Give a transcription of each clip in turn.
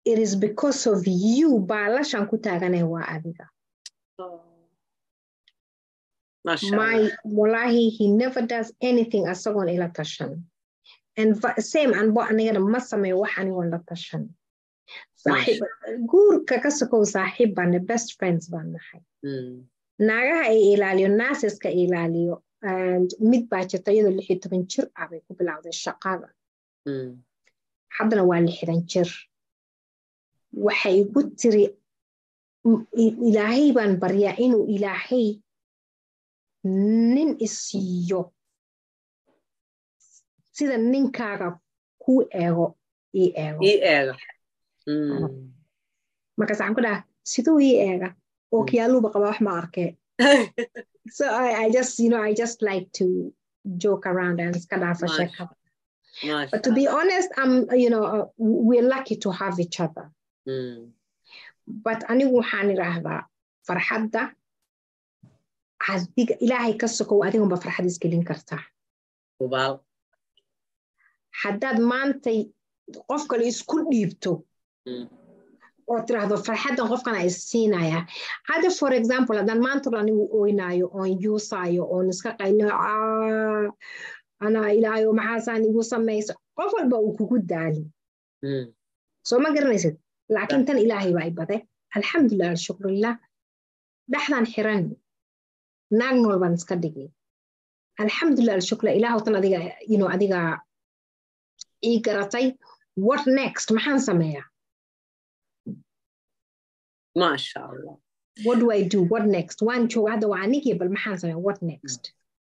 it is because of you baalashan ku taaganay waa adiga my wallahi he never does anything asagoon ila tashan and same anbo anigana ma sameeyo wax anigoon la tashan guurka ka sokow saaxiib baane best friends baan nahay naagaha ay ilaaliyo naaseska ilaaliyo and mid baa jirta iyadoo lix iyo toban jir ah bay ku bilowday shaqada haddana waa lixdan jir waxay igu tiri ilaahay baan baryaa inuu ilaahay nin isiiyo sida ninkaaga kuu eego ii eego markaas waxaan ku dhaha siduu ii eega oo kiyaaluuba qabaa wax ma arkee so I, I just you know I just like to joke around and iska dhaafa sheekada but to be honest I'm you know uh, we're lucky to have each other mm. but anigu waxaan idhaahdaa farxadda adiga ilaahay ka sokow adigunba farxad isgelin kartaa hubaal haddaad maantay qof kale isku dhiibto oo tiraahdo farxaddan qofkana isiinaya hadda for example haddaan maanta dhan anigu oynaayo oon yuusaayo oon iska qaylo anaa ilaahayo maxaasaan igu samayso qof walba uu kugu daali soo ma garanaysid laakiin tan ilaahay baa ibade alxamdulilah alshukrulilah dhexdan xiran naag nool baan iska dhigay alxamdulilah alshukrulah ilaahow tan adiga you know adiga ii garatay what next maxaan sameeyaa maasha allah what do i do what next waan jooga hadda waa anigii bal maxaan sameeya what next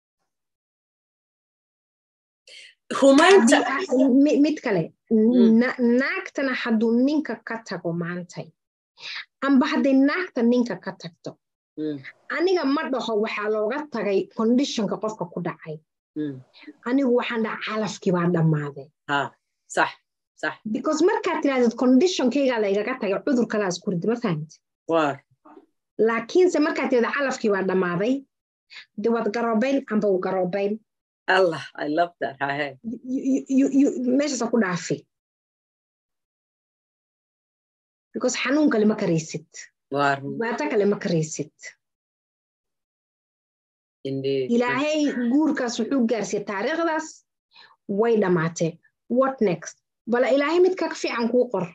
mid kale naagtana hadduu ninka ka tago maantay amba hadday naagta ninka ka tagto aniga ma dhaho waxaa looga tagay conditionka qofka ku dhacay anigu waxaan dhaha calafkii baa dhammaaday sax sax because markaad tirahdid conditionkaygaa laygaga tagay cudur kalaas kurdi ma fahamti laakiinse markaad tirahda calafkii baa dhammaaday de waad garoobayn amba u garoobayn allah i love that hahe meeshaasa ku dhaafi because xanuun kale ma karaysid dhibaato kale ma karaysid ilaahay guurkaas wuxuu gaarsiiyey taariikhdaas way dhammaatee what next bala ilaahay mid ka fiican kuu qor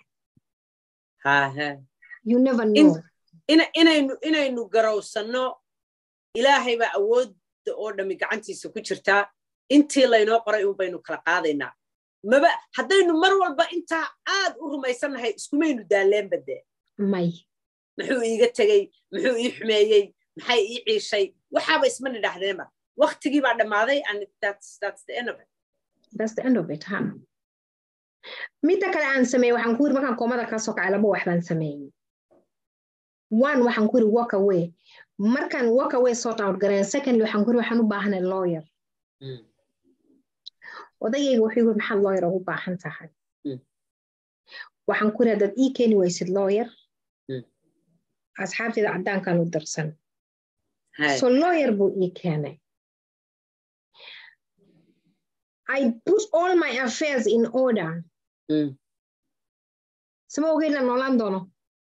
you never know inaynu inaynu garowsanno ilaahay baa awoodda oo dhammi gacantiisa ku jirtaa intii laynoo qoray un baynu kala qaadaynaa maba haddaynu mar walba intaa aad u rumaysannahay iskumaynu daalleenba dee may muxuu iiga tegey muxuu ii xumeeyey maxay ii ciishay waxaaba isma nidhaahdeenba waktigii baa dhammaaday and that's, that's the end of it that's the end of it ha midda kale aan sameeyey waxaan ku yiri markaan koomada ka soo kacay laba wax baan sameeyey one waxaan ku yiri walk away markaan walk away sort out gareen secondly waxaan ku yiri waxaan u baahanay lawyer odagayga wuxuu yiri maxaad lawyer ugu baahan tahay waxaan ku yiri haddaad ii keeni waysid lawyer asxaabteeda caddaankan u darsan so lawyer buu ii keenay I put all my affairs in order. sama ogeydna noolaan doono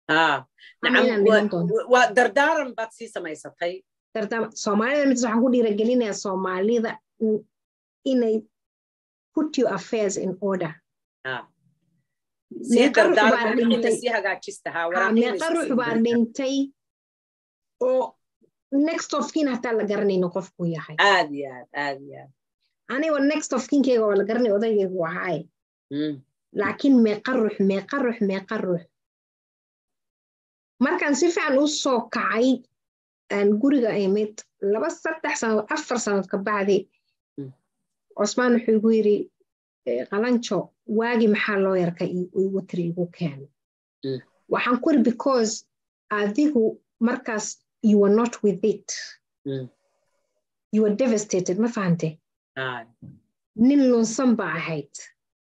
waa dardaaran baad sii samaysatay soomaalida mid waxaan ku dhiiragelinayaa soomaalida inay put your affairs in order meeqa ruux baa dhintay oo next of kin hataa la garanayno qofku yahay aad iyo aad aad iyo aad anigo next of kinkeyga waa la garanay odaygaygu ahaay laakiin meeqa ruux meeqa ruux meeqa ruux markaan si fiican u soo kacay aan guriga imid laba saddex sanad afar sanad ka bacdi cosmaan wuxuu igu yiri qalanjo waagi maxaa loo yarka igu tiri igu keeno waxaan ku iri because adigu markaas you were not with it you were devastated ma fahante nin lunsan ba ahayd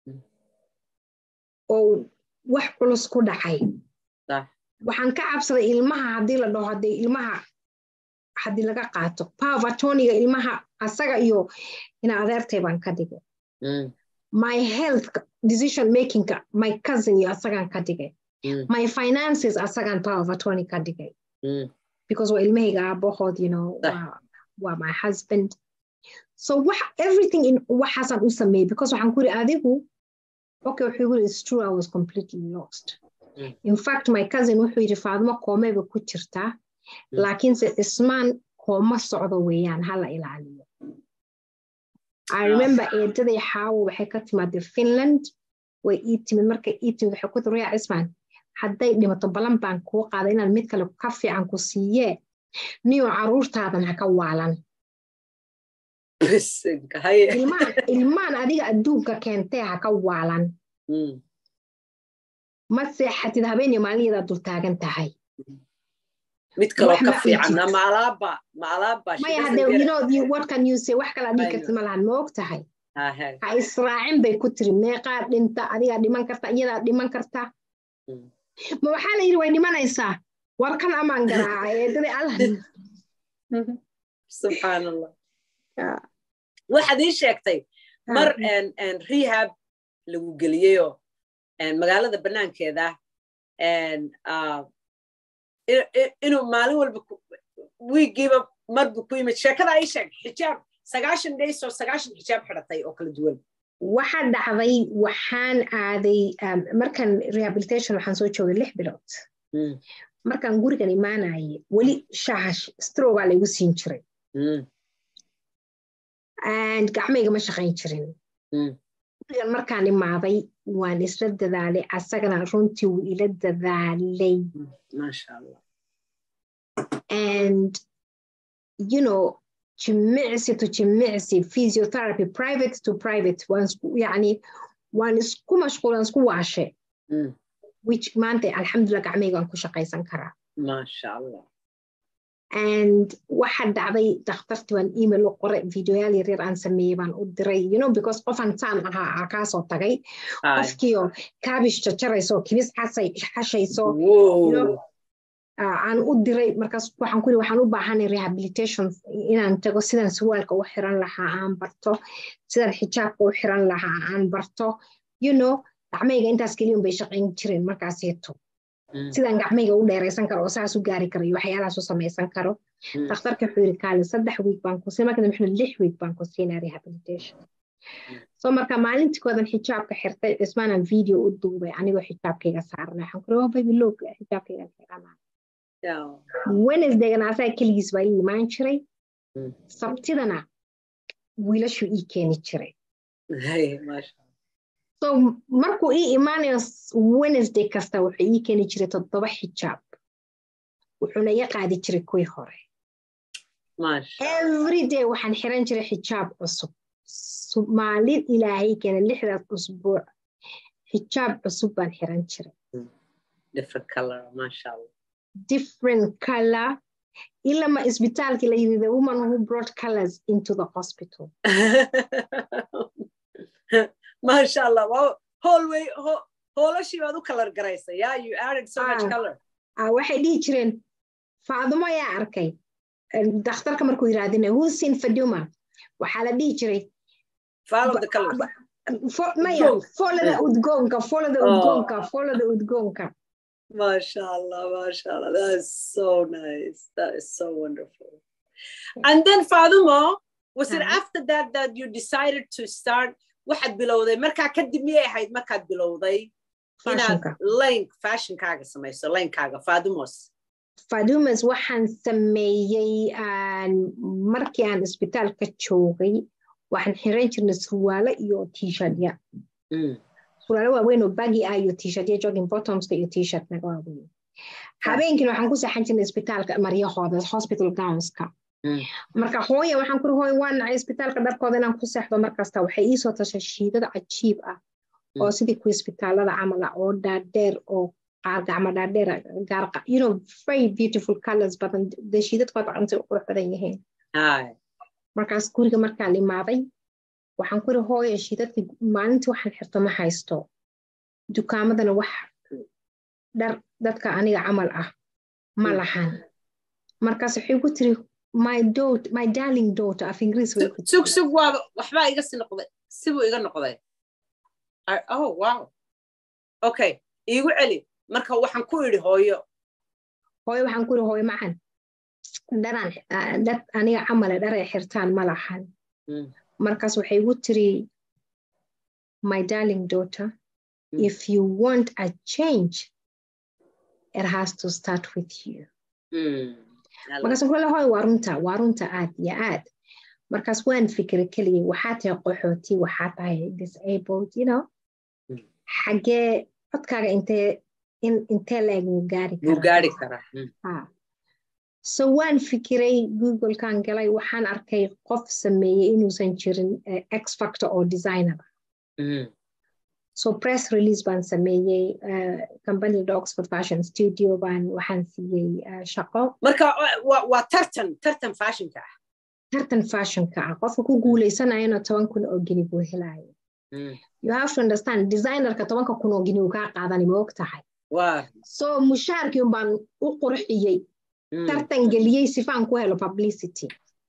oo wax culus ku dhacay waxaan ka cabsaday ilmaha haddii la dhaho haddii ilmaha haddii laga qaato pavatoniga ilmaha asaga iyo ina adeertay baan ka dhigay my health decision makingka my cousin iyo asagaan ka dhigay my finances asagan power of attorney ka dhigay because waa ilmahayga aabahood you know waa my husband so wax everything in waxaasaan u sameeyey because waxaan ku yiri adigu okay wuxuu igu it's true I was completely lost mm. in fact my cousin wuxuu yidhi faadmo koomeba ku jirtaa laakiinse ismaan kooma socdo weeyaan hala ilaaliyo I remember eedaday xaawo waxay ka timaadee Finland way ii timid markay ii timid waxay ku tiri yaa ismaan hadday dhimato balan baan kuu qaaday inaan mid kale ka fiican ku siiyee niyo caruurtaadan ha ka waalan ilmaan adiga adduunka keentee ha ka waalan ma seexatid habeen iyo maalin dul taagan tahay mid kaloo ka fiicanna ma alaaba ma alaaba maya hadde you know you what can you say wax kala dhigi kartid ma lahan ma og tahay ha israacin bay ku tiri meeqaa dhinta adigaa dhiman karta iyadaa dhiman karta ma waxaa la yidhi way dhimanaysaa war kan amaan garaaca eedadii allah subxaan allah waxaad ii sheegtay mar rehab lagu geliyeyoo magaalada bannaankeeda inuu maalin walba wiigiiba marbu ku yimid sheekada ii sheeg xijaab sagaashan days oo sagaashan xijaab xidhatay oo kala duwan waxaa dhacday waxaan aaday markan rehabilitation waxaan soo joogay lix bilood markaan gurigan imaanaye weli shahash strogaa laygu siin jiray and gacmayga ma shaqayn jirin gurigan markaan imaaday waan isla dadaalay asagana runtii wuu ila dadaalay and you know jimicsi to jimicsi physiotherapy private to private yani waan isku mashquulan isku waashe which maanta alxamdulillah gacmayga waan ku shaqaysan karaa maasha allah and waxa dhacday dakhtarti waan email u qoray videoyaal yaryar aan sameeyey baan u diray you know because qofan saan ahaa aa kaasoo tagay qofkiio kaabish jajarayso kibis xasay xashayso aan u diray markaas waxaan kuyiri waxaan u baahanay rehabilitation inaan tago sidaan surwaalka u xiran lahaa aan barto sidaan xijaabka u xiran lahaa aan barto you know gacmayga intaas keliyun bay shaqayn jireen markaaseeto sidaan gacmayga u dheeraysan karo oo saas u gaari karo iyo waxyaalahaas u samaysan karo dakhtarka wuxuu yiri kaale saddex wiig baan ku siin marka dambe lix wiig baan ku siinaa rehabilitation so marka maalintii koodan xijaabka xirtay cismaanaan video u duubay anigoo xijaabkayga saarnay waxaan kuri waa baby loog xijaabkayga xiranaa wednesdaygana asaga keligiis baa ii imaan jiray sabtidana wiilashuu ii keeni jiray so markuu ii imaanayo wednesday kasta wuxuu ii keeni jiray toddoba xijaab wuxuuna iga qaadi jiray kuwii hore every day waxaan xiran jiray xijaab cusub maalin ilaahay keena lixdaas usbuuc xijaab cusub baan xiran jiray different color ilama isbitaalkii la yidhi the woman who brought colors into the hospital masha allah wow whole way hoolashii baad u kalar garaysay yeah you added so much color waxay dhihi jireen faadumo ayaa arkay dakhtarka markuu yirahdina husin faduma waxaa la dhihi jiray maya folada udgoonka folada udgoonka folada udgoonka Masha Allah, Masha Allah. That's so nice. That is so wonderful. And then Fadumo, was it after that that you decided to start waxaad bilowday markaa kadib miyay ahayd markaad bilowday inaad link fashionkaaga samayso linekaaga fadumos fadumas waxaan sameeyey markii aan isbitaalka joogay waxaan xiran jirnay surwaalo iyo tishadya surwaalo waaweyn oo bagi ah iyo tishadya jogging bottomska iyo tishat naga waaweyn habeenkiina waxaan ku seexan jirnay isbitaalka maryahooda hospital gownska marka hooya waxaan kuri hooya waa nacay isbitaalka dharkooda inaan ku seexdo markasta waxay iisoo tashay shiidada cajiib ah oo sidii ku isbitaalada camal ah oo dhaadheer oo qaar gacmo dhaadheer gaar you know very beautiful colors badan dee shiidadkooda qantay u qurux badan yihiin markaas guriga markaan imaaday waxaan kuri hooya shiidadkii maalintii waxaan xirto ma haysto dukaamadana wax dhar dadka aniga camal ah ma lahan markaas waxay ku tiri my daughter, my darling daughter af ingiriis sug sug waa waxbaa iga si noqday sibuu iga noqday oh wow okay iigu celi marka waxaan ku idhi hooyo hooyo waxaan ku idhi hooyo macan dharaan dad aniga camale dharay xirtaan ma lahan markaas waxay igu tiri my darling daughter mm. if you want a change it has to start with you markaas kule hoy waa runta waa runta aad iyo aad markaas waan fikira keligay waxaa tahay qaxooti waxaa tahay disabled you know xagee codkaaga intee intee leeg wuu gaari karaa so waan fikiray googlekan galay waxaan arkay qof sameeyey inuusan jirin x factor oo designer so press release baan sameeyey companida oxford fashion studio baan waxaan siiyey shaqo marka waa tartan tartan fashionka ah tartan fashionka ah qofka ku guuleysanayana toban kun oo gini buu helaya you have to understand designerka tobanka kun oo gini uu kaa qaadani ma og tahay so mushaarkii un baan u qurxiyey tartan geliyey sifaan ku helo publicity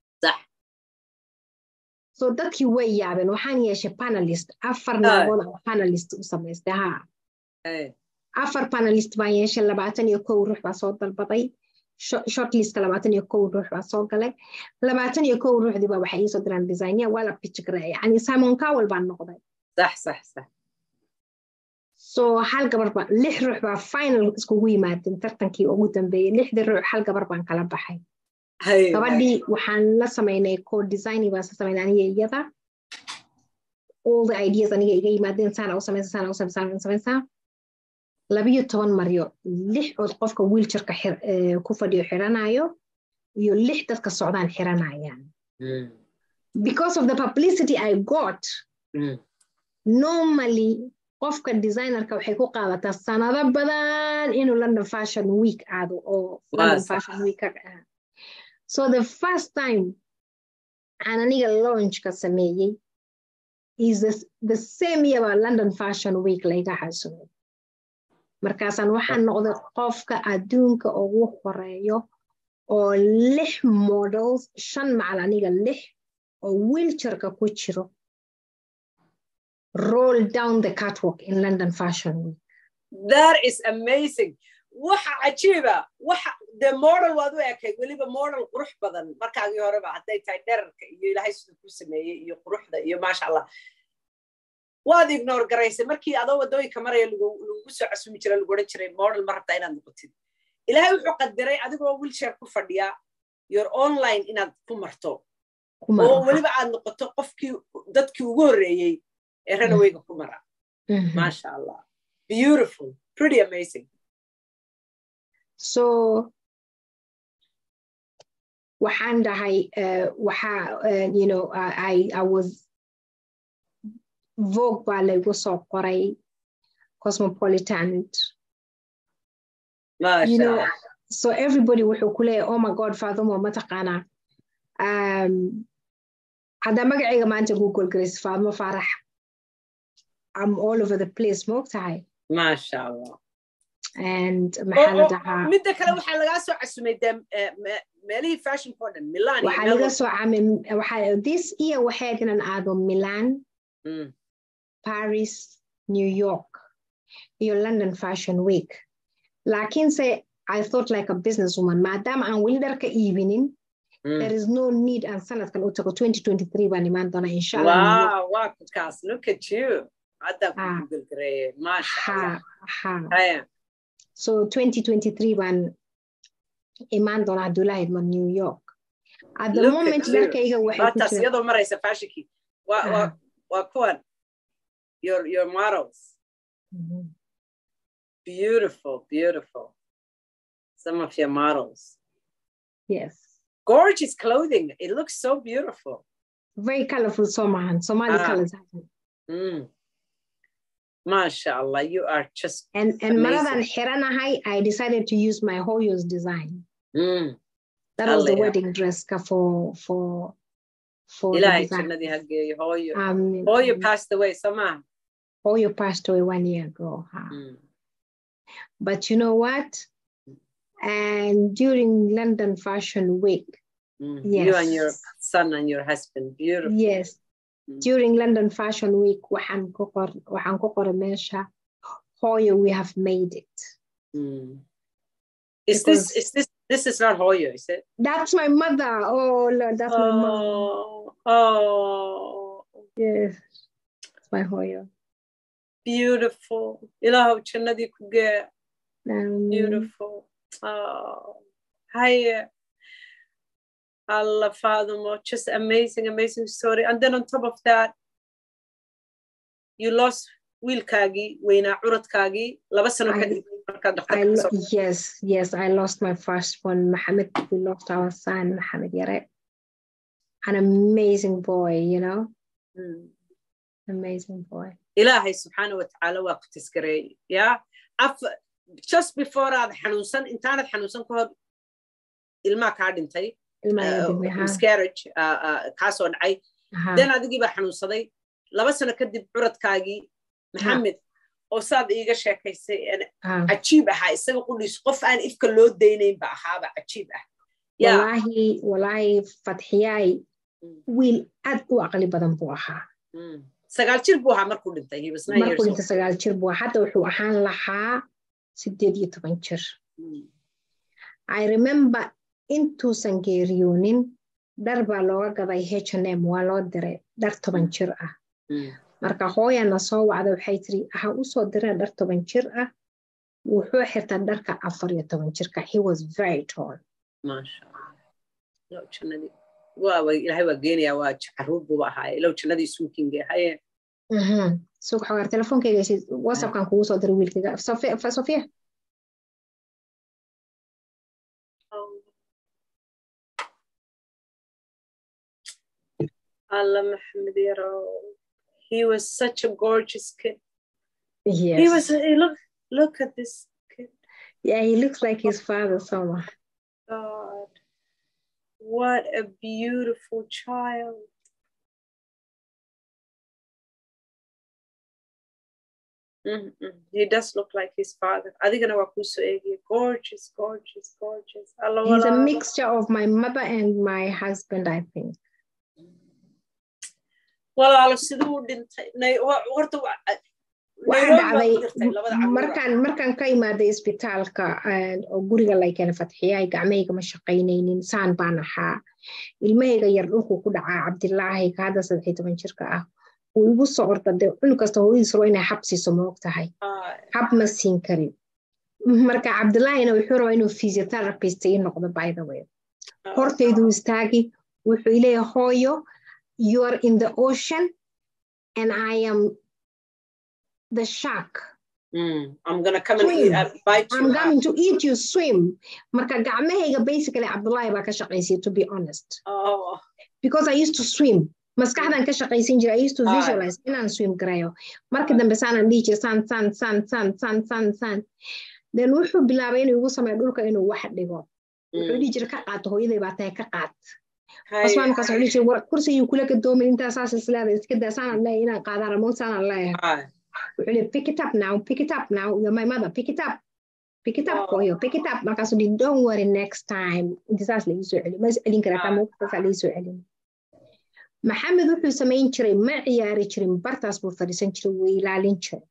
so dadkii way yaabeen waxaan yeeshay panelist afar naagood oo panelist u samaystay ha afar panelist baan yeeshay labaatan iyo kow ruux baa soo dalbaday shortlistka labaatan iyo kow ruux baa soo galay labaatan iyo kow ruuxdii baa waxay iisoo diraan designia waa la pitchgare yani simon cowell baan noqday sax sax sax so hal gabar ba lix ruux baa final iskugu yimaadeen tartankii ugu dambeeyey lixdii ruux hal gabar baan kala baxay gabadhii waxaan la samaynay co design baan sa samaynay aniga iyada all the ideas aniga iga yimaadeen saana u samaysa saana u samaysa saana u samaysa labiyo toban maryo lix ood qofka wheelchairka ku fadhiyo xiranayo iyo lix dadka socdaan xiranayaan because of the publicity I got normally qofka designerka waxay ku qaadataa sanado badan inuu london fashion week aado oo london fashion week ka ah so the first time aan aniga launchka sameeyey is the, the same year baa london fashion week layga xasumay markaasaan waxaan noqday qofka adduunka ugu horeeyo oo lix models shan macal aniga lix oo wheelchairka ku jiro roll down the catwalk in London Fashion Week. That is amazing. waxa cajiiba waxa de model waad u ekay weliba model qurux badan markaagii horeba hadday tahay dherarka iyo ilaahay siduu ku sameeyey iyo quruxda iyo maasha allah waad ignore garaysay markii adoo waddooyinka maraya lagugu soo casumi jira lagu odhan jiray model ma rabtaa inaad noqotid ilaahay wuxuu qadiray adigoo wheelchair ku fadhiya your online inaad ku marto oo weliba aad noqoto qofkii dadkii ugu horreeyey ee ranawayga ku mara maasha allah beautiful pretty amazing so waxaan dhahay waxa you know I, I was vogue baa laygu soo qoray cosmopolitan you know so everybody wuxuu ku leeyahay oh my god fadumo mataqaanaa um, haddaa magacayga maanta google grace fadumo faarax I'm all over the place moog tahay maasha allah and maxaa la dhahaa midda kale waxaa lagaa soo casumay de meelihii fashion oo dhan milan waxaa laga soo camay waxaa this year waxayd inaan aado milan paris new york iyo london fashion week laakiinse i thought like a business woman maadaama aan weli dharka iibinin there is no need aan sanadkan u tago 2023 baan imaan doona insha allah wow wow kaas look at you hadda ku google gareeye maasha allah so 2023 baan imaan doona hadduu ilaha idmo new york at the moment dharkayga waxay iyadoo maraysa fashinkii waa kuwan your your models mm-hmm. beautiful beautiful some of your models yes gorgeous clothing it looks so beautiful very colorful somahan somali ah. colors mm. MashaAllah, you are just and and maradan xiranahay I decided to use my Hoyo's design. Mm. That was the wedding dress for for for Ilahi jannadi hageeyo Hoyo. Um, Hoyo passed away sama. Hoyo passed away one year ago. Huh? Mm. But you know what? And during London Fashion Week, mm. yes. you and your son and your husband, beautiful. Yes, during London Fashion Week waxaan ku qoray meesha hooyo we have made it Is this is this this is not Hoyo, is it? That's my mother. Oh Lord, that's my mother. Oh, oh, Yes, it's my Hoyo. beautiful. Ilahow jannadii ku gee. Um, Beautiful. Oh, hiya. Allah Fadumo, just amazing, amazing story. And then on top of that, you lost wiilkaagii weynaa curadkaagii laba sano I- kadib markaad I dhakhtarka lo- kasoo yes, yes, I lost my first one, Mohammed. We lost our son, Mohammed Yare. An amazing boy, you know, Mm. amazing boy. ilaahay subxaana watacaala waa ku tisgareeyey ya af just before aad xanuunsan intaanad xanuunsan ka hor ilmaa kaa dhintay Ilmaha uh, dib yahaa. miscarriage uh, uh, kaasoo dhacay Aha. den adigii baa xanuunsaday laba sano kadib curadkaagii maxamed oo saad iiga sheekaysay een Ah. cajiib ahaa isaga qudhiis qof aan ifka loo daynayn ba ahaaba cajiib ah ya Wallahi, wallahi, Fatxiyay, wiil aad u aqli badan buu ahaa. Mm. sagaal jir buu ahaa markuu dhintay he was nine years Markuu old. inta sagaal jir buu ahaa. Hadda wuxuu ahaan lahaa sideed iyo toban jir. Mm. I remember intuusan geeriyoonin dhar baa looga gaday H&M waa loo diray dhar toban jir ah. Mm. marka hooyana soo wacda waxay tiri ha u soo direen dhar toban jir ah wuxuu xirtaa dharka afar iyo toban jirka he was very tall maasha allah ilow jannadii waaba ilaahay waa geenayaa waa caruur buuba ahaaye ilow jannadii suukinge haye suuq xogaar telefonkeyga whatsappkan kugu soo diray wiilkayga Sofia- Fa- sofia Allah Muhammad Yaro. He was such a gorgeous kid. yes. He was he look look at this kid. yeah he looks like his father so much God. What a beautiful child. Mm-mm. He does look like his father. Adigana waa kuu soo eegaya. Gorgeous, gorgeous, gorgeous. Allah he's a walaalo. mixture of my mother and my husband i think walaalo siduu u dhintay Nay- wa- horta wa- waxaa Nairobi waa dhacday ku jirtay labada caruur. markaan markaan ka imaaday isbitaalka eh, oo guriga laykeen fatxiyay gacmahayga ma shaqaynaynin saan baan ahaa ilmahayga yar dhulku ku dhacaa cabdilaahi ka hadda saddex iyo toban jirka ah uu igu soo orda dee cunug kasta hooyadiis rabo inay xab siiso ma og tahay Ay, xab ma siin karin marka cabdilaahina wuxuu rabaa inuu physiotherapist ii noqdo by the way ay. hortayduu istaagi wuxuu ileeyahay hooyo you are in the ocean and i am the shark Mm, I'm gonna come and Swim. eat, uh, bite you I'm up. going to eat you swim. Marka gacmahayga basically Abdullahi baa ka shaqaysay to be honest. Oh, Because I used to swim. Maskaxdan ka shaqaysan jiray I used to Ah. visualize inaan swim garayo. Markii Ah. dambe saanaan dhihi jiray san san san san san san san. Then wuxuu bilaabay inuu igu sameeyo dhulka inuu wax dhigo. Wuxuu mm. dhihi jiray ka qaato hooyaday baa tahay ka qaat. Hay- Cusmaan markaas wuxuu dhihi jiray war kursigii kula gadoomin intaa saas isleedahay iska daa saanaan leeyahay inaan qaadaan remote saanaan leeyahay. hay. wuxuu leeyahay pick it up now pick it up now you're my mother pick it up pick it up Oh. hooyo pick it up markaasuu dhihi don't worry next time inta saas la iisoo celi ma is celin karaa Ah. taa muuqataasaa la iisoo celin maxamed wuxuu samayn jiray ma ciyaari jirin bartaas buu fadhiisan jiray wuu ilaalin jiray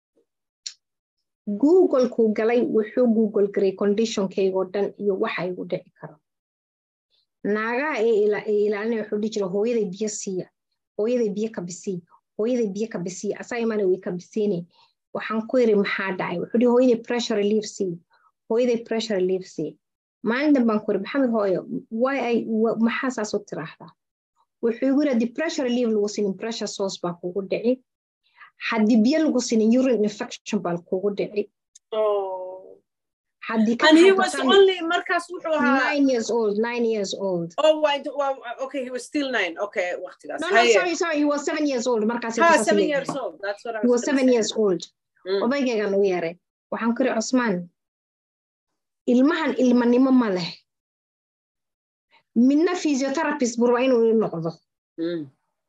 googolkuu galay wuxuu google garay conditionkaygoo dhan iyo waxa igu dhici karo naagaha ee ila- ee ilaalinaya wuxuu dhihi jiray hooyaday biyo siiya hooyaday biyo kabisii hooyaday biyo kabisii asaa imana way kabisiine waxaan ku yiri maxaa dhacay wuxuu dhihi hooyaday pressure relief sii hooyaday pressure relief sii maalin dan baan ku yiri maxamed hooyo why ay wa- maxaa saas u tiraahdaa wuxuu igu yiri haddii pressure relief lagu sinin pressure source baa kugu dhici haddii biyo lagu sinin urine infection baa kugu dhici Oh. haddii ka And he baxdo was tan- only markaas wuxuu ahaa. nine years old nine years old Oh, why do- well, okay, he was still nine. Okay, waqtigaas. no no Haye. sorry sorry he was seven years old markaas Ha, seven years old. That's what I he was was gonna seven say. years old Mm. odaygaygan u yeeray waxaan ku iri cusmaan ilmahan ilmanimo ma leh midna physiotherapist buu rabaa inuu i noqdo Mm.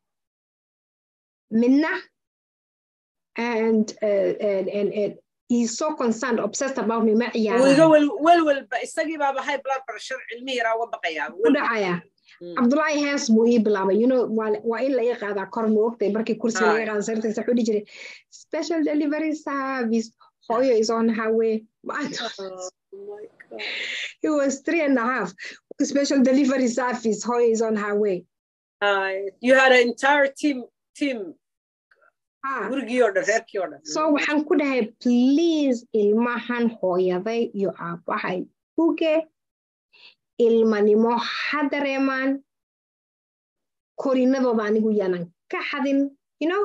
midna and, uh, and, and, and he's so concerned obsessed about me ma Wuu iga ciyaaraan wel- welwelba isagii baaba high blood pressure cilmi yaraa uga baqayaa. ku dhacaya Mm. cabdullaahi hees buu ii bilaabay you know waa waa in laga qaadaa kor ma ogtay markii kursiga laga Aye. qaada sariirtiisa wuxuu dhihi jiray special delivery service hooyo is on her way it was three and a half special delivery service hooyo is on her way Uh, you had an entire team team ah. gurigii oo dhan reerkii oo dhan so waxaan ku dhahay please ilmahan hooyaday iyo aabbahay uge ilmanimo ha dareemaan korinadooda anigu yaanan ka xadin you know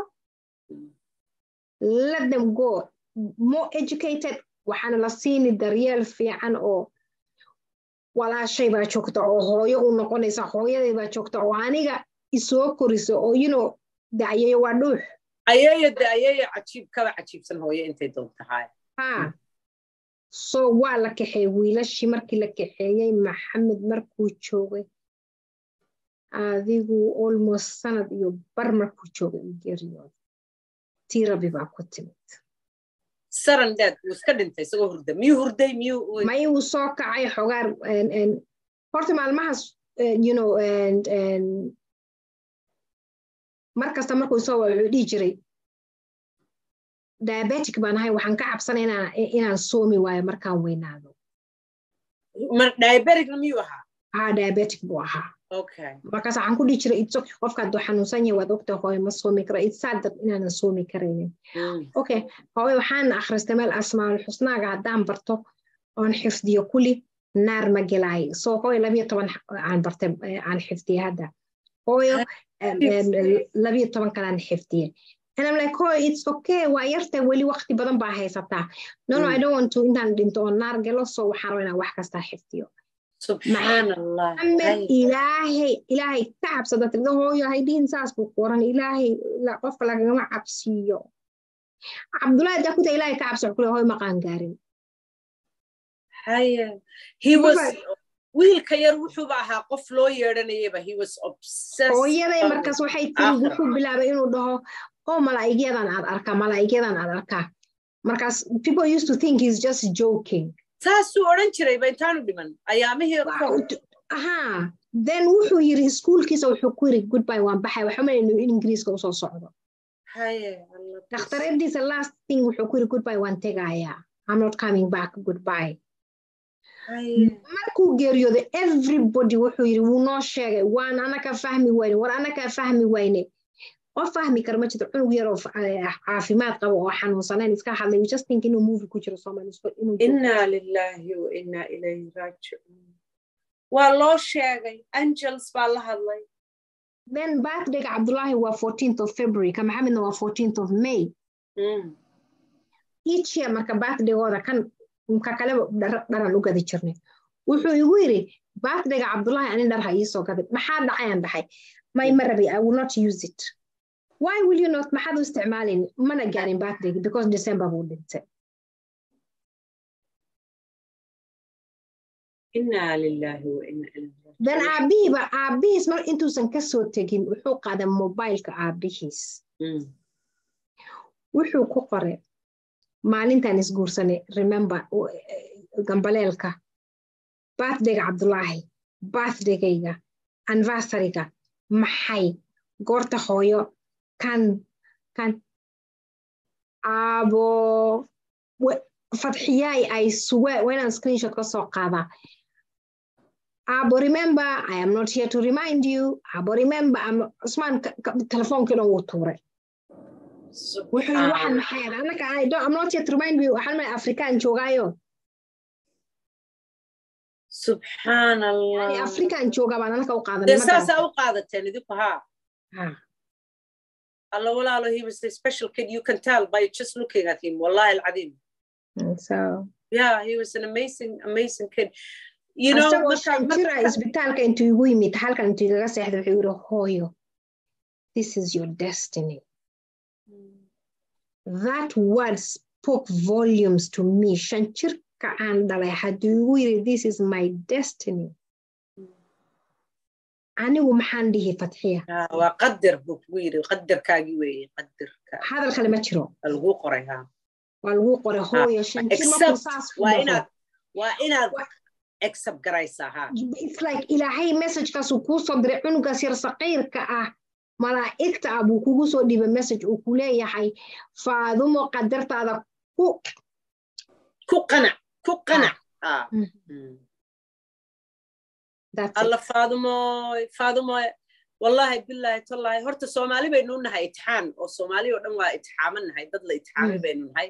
let them go more educated waxaana la siini daryeel fiican oo walaashay baa joogta oo hooyo u noqonaysa hooyaday baa joogta oo aniga isoo korisa oo you know dacayeeyo waa dhuux ayeeyo de ayeeyo cajiib kaba cajiibsan hooyo intay doon tahay ha so waa la kaxeey wiilashii markii la kaxeeyey maxamed markuu joogay adigu almost sanad iyo bar markuu joogay u geeriyooda tii rabi baa ku timid saran dead wuu iska dhintay isagoo hurda miyuu hurday miyuu may uu soo kacay xogaar horta maalmahaas you know mar kasta markuu soo wuxuu dhihi jiray diabetic baan ahay waxaan ka cabsanay inaan soomi waayo markaan weynaado diabeticna miyuu ahaa ha diabetic buu ahaa okay markaas waxaan ku dhihi jiray it's okay qofka hadduu xanuunsan yahay waad ogta hooyo ma soomi karo it's sad that inaanan soomi karaynin okay hooyo waxaan akhristay meel asmaal xusnaaga haddaan barto oon xifdiyo kuli naar ma gelaay so hooyo labiyo toban aan bartay aan xifdiyey hadda hooyo labiyo toban kalaan xifdiyey And I'm like, oh, it's okay. Waa yartay weli waqti badan baa haysataa. No, no, I don't want to intaan dhinto oo naar gelo so waxaan rabaa inaan wax kastaa xifdiyo. subxaanallah Maxamed ilaahay ilaahay ka cabsada tirda hooyo haydhihin saas buu qoran ilaahay qofka lagagama cabsiiyo. Cabdullaahi dakuta ilaahay ka cabso kule hooyo maqaan gaarin. haya he was wiilka yar wuxuuba ahaa qof loo yeedhanayaba he was obsessed hooyaday markaas waxay tiri wuxuu bilaabay inuu dhaho oo malaa'igyadan aad arkaa malaa'igyadan aad arkaa markaas people used to think he's just joking saasuu odhan jirayba intaanu dhiman ayaamihii aha then wuxuu yiri iskuulkiisa wuxuu ku yiri goodbye waan baxay waxa malay inuu ingiriiska usoo socdo dhakhtareediisa last thing wuxuu ku yiri goodbye waan tegayaa I'm not coming back goodbye markuu geeriyooday everybody wuxuu yiri wuu noo sheegay waan anaka fahmi wayne war anakaa fahmi wayne qof fahmi kara ma jirto cunug yar oo caafimaad qaba oo xanuunsanayn iska hadlay just think inuu movie ku jiro inaa lilaahi wa inaa ilayhi raajicuun waa loo sheegay angels baa la hadlay then birthdayga cabdullaahi waa 14th of february ka maxamedna waa 14th of may each year marka birthdaygooda kan ka kaleba dharan u gadi jirnay wuxuu igu yiri birthdayga cabdullaahi anin dhar ha iisoo gaday maxaa dhacayaan dhaxay may ma rabi i will not use it why will you not maxaad u isticmaalin mana gaarin birthdayga because december buu dhintay inaa lilaahi wa inaa ilayhi then aabihiiba aabihiis mar intuusan kasoo tegin wuxuu qaaday mobileka aabihiis wuxuu ku qoray maalintaan isguursanay remember gambaleelka birthdayga cabdullaahi birthdagayga anniversaryga maxay goorta hooyo kan kan abo fadxiyaay ay suwe waa inaan screenshot ka soo qaadaa abo remember i am not here to remind you abo remember usmaan telefoonkiina wuu tuuray wuxuu yiri waxaan maxay anaka I'm not yet remind you waxaan may afrikaan joogaayo subxaan allah yani afrikaan joogaa baan anaka u qaadanay dee saasaa u qaadateen idinku haa alla walaalo he was a special kid you can tell by just looking at him wallahi alcadiim so yeah he was an amazing amazing kid you know jira isbitaalka intuu igu yimid halkan intuu igaga seexday wuxuu yiri hooyo this is your destiny that word spoke volumes to me shan jirka aan dhalay hadduu igu yiri this is my destiny anigu maxaan dhihi fatxiya waa qadar buu kugu yiri qadarkaagii weeye qadarka hadal kale ma jiro waa laguu qoray ha waa laguu qoray hooyo shan jir markuu saas waa inaad waa inaad accept garaysaa ha it's like ilaahay messagekaasuu kuu soo diray cunugaas yar saqiirka ah malaa'igta ah buu kugu soo dhibay message uu ku leeyahay faadumo qadartaada ku ku qanac ku qanac alla faadumoy faadumoy wallahi billahi tallahi horta soomaali baynu nahay itixaan oo soomaali oo dhan waa itixaaman nahay dad la itixaamay baynu nahay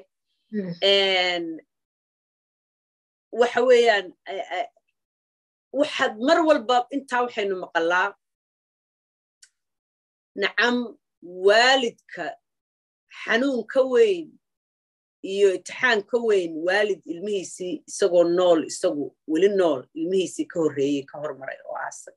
waxa weeyaan waxaad mar walba intaa waxaynu maqalaa nacam waalidka xanuun ka weyn iyo itixaan ka weyn waalid ilmihiisii isagoo nool isagu weli nool ilmihiisii ka horreeyey ka hormaray oo aasay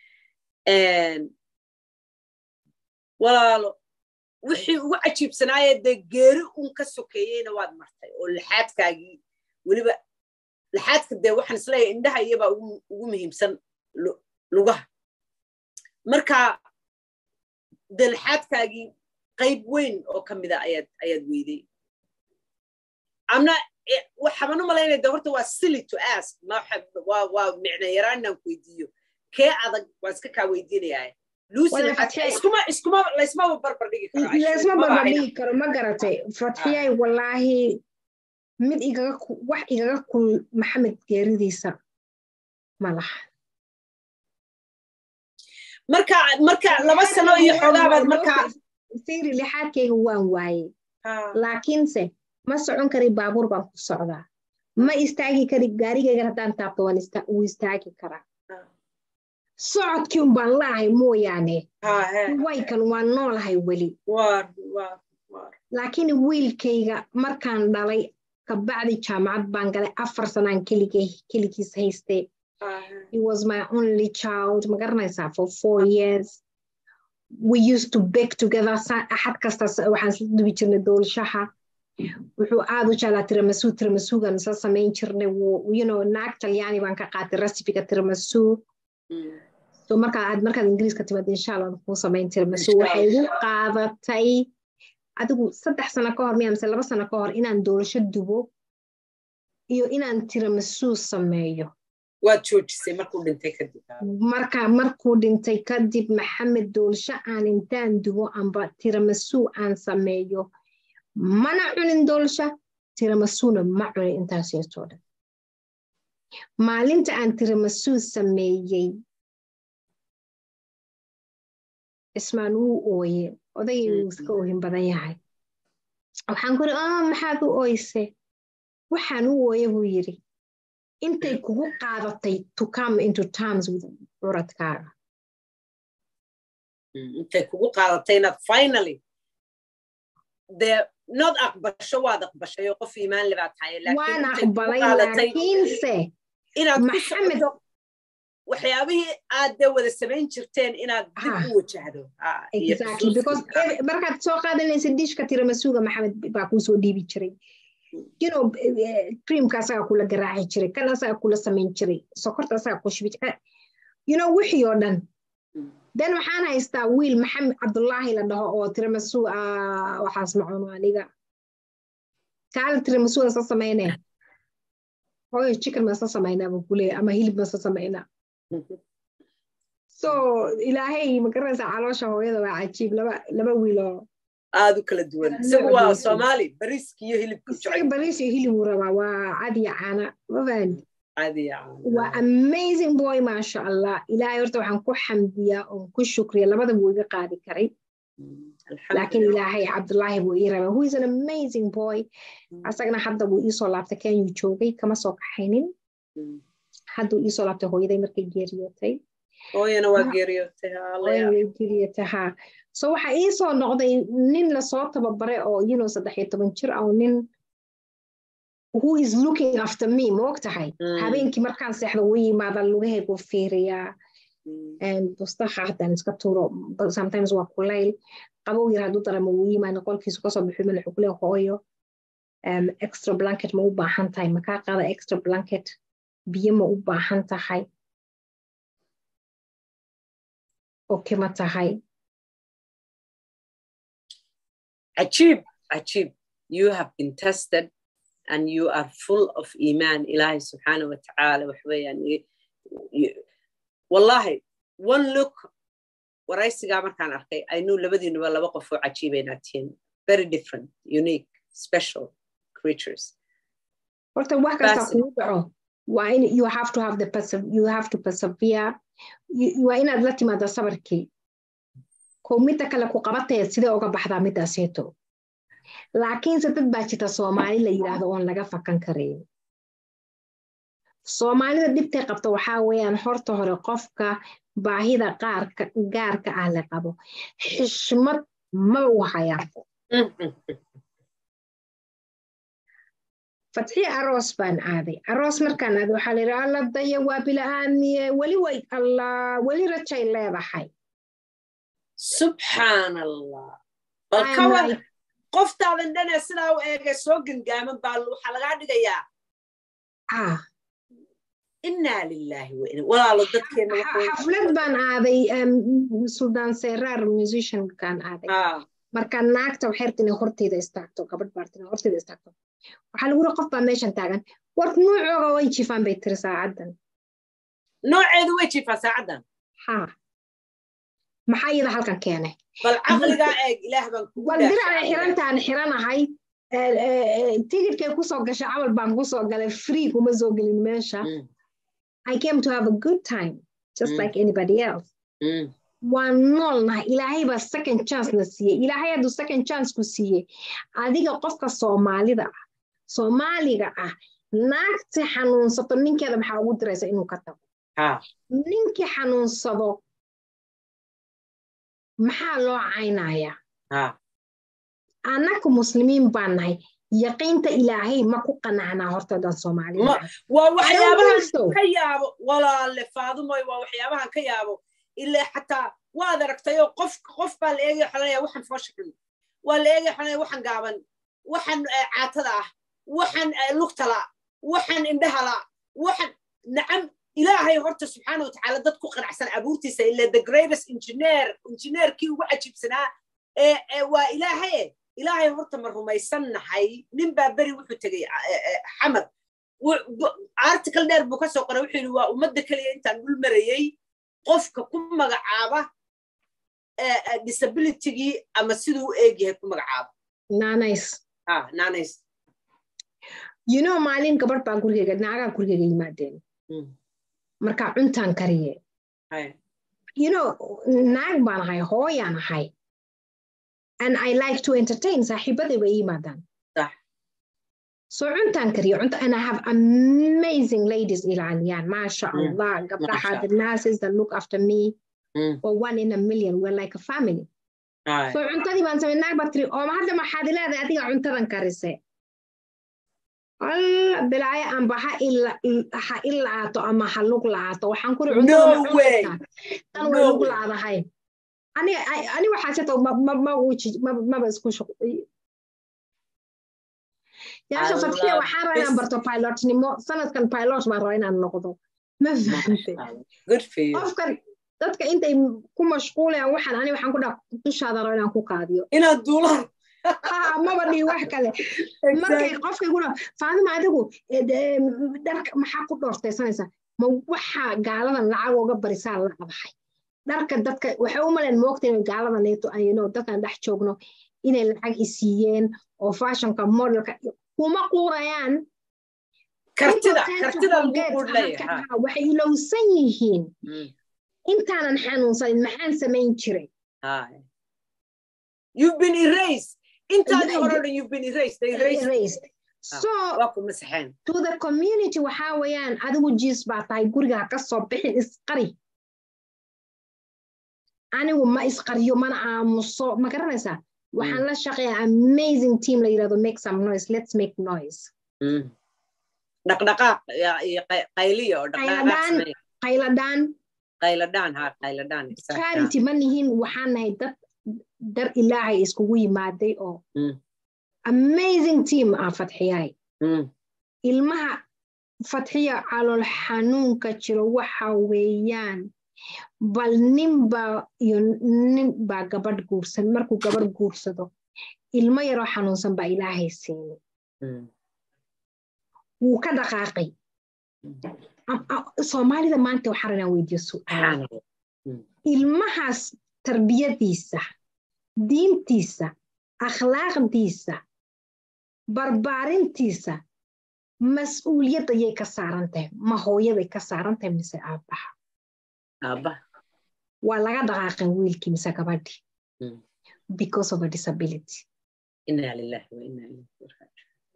walaalo wixii ugu cajiibsanaayee dee geeri un ka sokeeyeyna waad martay oo laxaadkaagii weliba laxaadka dee waxaan isleeyahay indhaha iyabaa ugu muhiimsan lugaha marka dee laxaadkaagii qayb weyn oo ka mida ayaad ayaad weyday amna waxaban u malaynaya de horta waa silly to ask waa waa micno yaraan inaan ku weydiiyo kee adag waa iska kaa weydiinayaa laysmaba barbar dhigi laysma barbar dhigi karo ma garatay fatxiyay wallaahi mid igaga wax igaga kul maxamed geeridiisa ma laha marka marka laba sano iyo xogaabaad markaa siri lixaadkayga waan waayey laakiinse ma socon kari baabuur baan ku socdaa ma istaagi kari gaarigaygan haddaan taabto wuu istaagi karaa socodkii un baan laahay mooyaane waykan waan noolahay weli laakiin wiilkayga markaan dhalay kabacdi jaamacad baan galay afar sanaan keligiis haystee He was my only child. Ma garanaysaa for four years. We used to bake together. Axad kasta waxaan isla dubi jirnay doolshaha. Wuxuu aad u jeclaa tiramisu tiramisugan isla samayn jirnay. You know, naag talyaani baan ka qaatay recipiga tiramisu. So markaa aad markaad ingiriiska timaad insha allah kuu samayn tiramisu. Waxay igu qaadatay adigu saddex sano ka hor miya mise laba sano ka hor inaan doolsho dubo iyo inaan tiramisu sameeyo. waad joojisay markuu dhintay kadib marka markuu dhintay kadib maxamed doolsho aan intaan dubo amba tiramisu aan sameeyo mana cunin doolsha tiramasuna ma cunin intaas yeetoo dhan maalinta aan tiramisu sameeyey ismaan wuu ooye odagay wuu iska oohin badan yahay waxaan ku iri maxaad u ooyse waxaan u ooye buu yidhi intay kugu qaadatay to come into terms with curadkaaga intay kugu qaadatay inaad finally dee nod aqbasho waad aqbashayo qof iimaan le baad tahay waan aqbalay laakiinse inaad maxamed waxyaabihii aad dee wada samayn jirteen inaad dib u wajahdo exactly because markaad soo qaadanaysa dishka tiramasuga maxamed baa kuu soo dhiibi jiray you know creamka asagaa kula garaaci jiray kan asagaa kula samayn jiray sokorta asagaa ku shibi jiray you know wixii oo dhan then waxaan haystaa wiil maxamed cabdullaahi la dhaho oo tiramisu waxaas macuno aniga kaala tiramisu asa samaynee hooyo chicken masa samaynaa buu kuleeya ama hilib masa samaynaa so ilaahay magaranaysaa caloosha hooyada waa cajiib laba laba wiiloo aad u kala duwan isagu waa soomaali bariiska iyo hilibka isaga bariis iyo hilib uu rabaa waa cadiya caana mafahandi cadiya waa amazing boy maasha allah ilaahay horta waxaan ku xamdiyaa oon ku shukriya labada buu iga qaadi karay laakiin ilaahay cabdullaahi buu ii rabaa who is an amazing boy asagana hadda buu iisoo laabtay kenyuu joogay kama soo kaxaynin hadduu iisoo laabtay hooyaday markay geeriyootay hooyana waa geeriyootay geeriyootay haa so waxaa ii soo noqday nin lasoo tababare oo you know saddex iyo toban jir ah oo nin who is looking after me ma og tahay habeenkii markaan seexdo wuu yimaada lugahaygu fiiriyaa bustaha haddaan iska tuuro sometimes waa kulayl qabow yar hadduu dareemo wuu yimaada qolkiisu kasoo bixi mala xukule hooyo extra blanket ma u baahan tahay makaa qaada extra blanket biyo ma u baahan tahay oke ma tahay عجيب عجيب you have been tested and you are full of iman ilahi subxaanaه watacaala waxweeyaan wallahi one look waraysigaa markaan arkay i knew labadiinuba laba qof oo cajiibaynaad tihiin very different unique special creatures horta wax kasta kugu dhaco waa in you have to have the you have to persevere waa inaad la timaada sabarkii ko midda kale ku qabataya sidee uga baxdaa midaaseeto laakiinse dad baa jirta soomaali la yidhaahdo oon laga fakan karayn soomaalida dhibtay qabta waxaa weeyaan horta hore qofka baahida qaarka gaarka ah la qabo xishmad maba u hayaan fatxi aroos baan aaday aroos markaan aaday waxaa la yidhi alla daya waa bila'aamiye weli way allah weli rajay leedahay subxaan allah bal kawan qoftaadan dhanee sidaa u eegay soo gangaaman baa waxaa lagaa dhigayaa innaa lilaahi waina walaalo dadkeena xaflad baan aaday suldaan seraar musiciankaan aaday marka naagta waxay rabta inay horteyda istaagto gabadh baarta inay horteyda istaagto waxaa lagu uri qof baa meeshan taagan war nuucooga way jifaan bay tiri saacaddan nooceedu way jifaa saacaddan ha maxaa iyada halkan keenay bal caqligaa eeg ilaah baan kugu wal diracay xirantaan xiranahay tigidkay kusoo gashay camal baan kusoo galay free kuma soo gelin meesha I came to have a good time just like anybody else waan noolnahay ilaahay baa second chance na siiyey ilaahay hadduu second chance ku siiyey adiga qofka soomaalida ah soomaaliga ah naagti xanuunsato ninkeeda maxaa ugu diraysa inuu ka tago ninkii xanuunsado maxaa loo caynayaa annaku muslimiin baan nahay yaqiinta ilaahay ma ku qanacnaa hortoodan soomaalida waa waxyaabahan ka yaabo walaale faadumoy waa waxyaabahan ka yaabo ilaa xataa waad aragtayoo qof qof baa la eegaya xalanaya waxaan foosha xun waa la eegaya xalanaya waxaan gaaban waxaan caatada ah waxaan lugtala waxaan indhahala waxaan nacam ilaahay horta subxaana watacaala dad ku qanacsan abuurtiisa ila the greatest engineer engineerkii ugu cajiibsanaa ee waa ilaahaye ilaahay horta ma rumaysannahay nin baa beri wuxuu tegey xamar article dheer buu ka soo qoray wuxuu yidhi waa ummadda keliya intaan dhul marayey qofka ku magacaaba disabilitygii ama siduu u eeg yahay ku magacaaba naanays naanays you know maalin gabadh baa gurigeyga naagaa gurigeyga yimaadeen markaa cuntaan kariye you know naag baan ahay hooyaan ahay and I like to entertain saaxiibaday way yimaadaan so cuntaan kariyo cunta and I have amazing ladies ilaaliyaan maasha allah gabdhaha the nurses that look after me Mm. or one in a million we're like a family so cuntadii baan samay naag baa tiri oo hadda maxaad leedahay adiga cuntadan karise alla bilaayo amba ha ha il la'aato ama ha lug la'aato waxaan kuri cuntada tan way lug la'adahay ani ani waxaa sito maba isku yaasha fatxiya waxaan rabaa inaan barto pilotnimo sanadkan pilot baan rabaa inaan noqdo ma fahante qofkan dadka intay ku mashquulayaan waxaan ani waxaan ku dhaa dushaada raba inaan ku qaadiyo inaad duulaan maba dhigi wax kale markay qofka iguna faadima adigu dharka maxaa ku dhoortaysanaysaa ma waxaa gaaladan lacag uga barisaa la abahay dharka dadka waxay u maleen moogta inay gaaladan neeto ayno dadkan dhex joogno inay lacag isiiyeen oo fashionka modelka kuma quurayaan waxay ilowsan yihiin intaanan xanuunsanin maxaan samayn jiray You've been erased. Intaadii hore dhan you've been erased. They erased. erased. So, waa ku masaxeen. to the community waxaa weeyaan adigu jiis baa tahay guriga ha ka soo bixin isqari. anigu ma isqariyo mana aamuso ma garanaysaa waxaan la shaqeeyaa amazing team la yidhahdo make some noise let's make noise dhaqdhaqaaq iyo qayliya oo qayladhaan qayladhaan qayladhaan ha qayladhaan charity ma nihin waxaan nahay dad dar ilaahay iskugu yimaaday oo amazing team ah fatxiyaay ilmaha fatxiya calool xanuunka jiro waxa weeyaan bal nin baa iyo nin baa gabadh guursan markuu gabadh guursado ilmo yaroo xanuunsan baa ilaahay siinay wuu ka dhaqaaqay soomaalida maanta waxaan rabnaa weydiyo su'aal ilmahaas tarbiyadiisa diintiisa akhlaaqdiisa barbaarintiisa mas-uuliyadda yay ka saaran tahay ma hooyaday ka saaran tahay mise aabbaha aabbaha waa laga dhaqaaqan wiilkii mise gabadhii because of a disability inaa lillahi wa inaa ilayhi